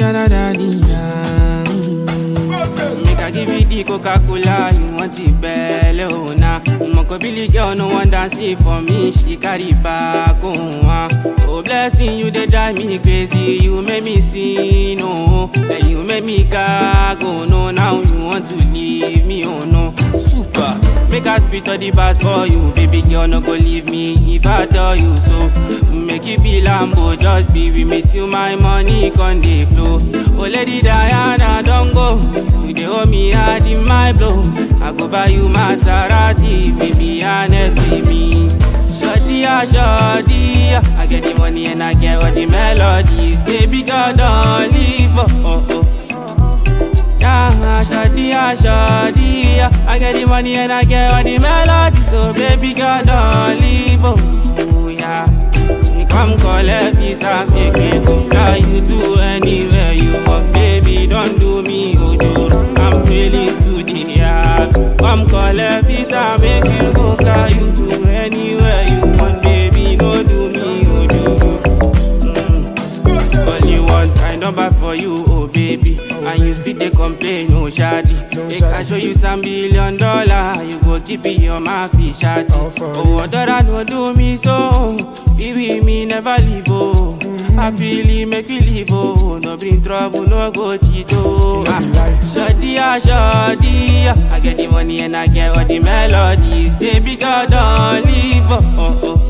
da da da di da. Make I give you the Coca-Cola, you want it belly, oh nah. Moko Billy girl, no one dance it for me, she carry back, oh ah. Oh blessing, you they drive me crazy, you make me sin, oh. And you make me gag, oh no, now you want to leave me, oh no. Super, make I spit all the bars for you, baby girl, no go leave me if I tell you so. Make it be Lambo, just be with me till my money con dey flow. Oh lady Diana, don't go. You dey owe me hard in my blow. I go buy you Maserati if you be honest with me. Shorty, ah, shorty, ah. I get the money and I get all the melodies. Baby girl, don't leave, oh, oh, oh. Yeah, shorty, ah, shorty, ah. I get the money and I get all the melodies. So baby girl, don't leave, oh, yeah. You come collect visa, make me go fly you to anywhere you want, baby. Don't do me ojoro. I'm willing to the yard. Come collect visa, make you go fly you to anywhere you want, baby. Don't do me ojoro. Mm. Only one kind number for you, oh baby. And you still dey complain, oh shawty. Make I show you some billion dollar, you go keep it your mouth, shawty. Oh, other no do me so, baby me never leave, oh. Happily make we live, oh. No bring trouble, no go cheat, oh. Ah, Shawty, ah, shawty, ah. I get the money and I get all the melodies. Baby girl, don't leave, oh, oh, oh.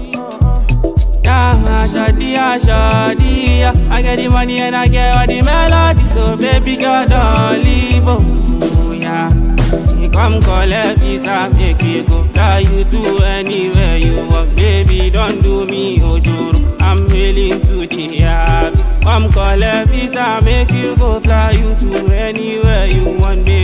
Yeah, shawty, ah, shawty, ah. I get the money and I get all the melody, so baby girl don't leave, oh, yeah. You come collect visa, make me go fly you to anywhere you want, baby. Don't do me ojoro, I'm willing to the yard. Come collect visa, make you go fly you to anywhere you want, baby.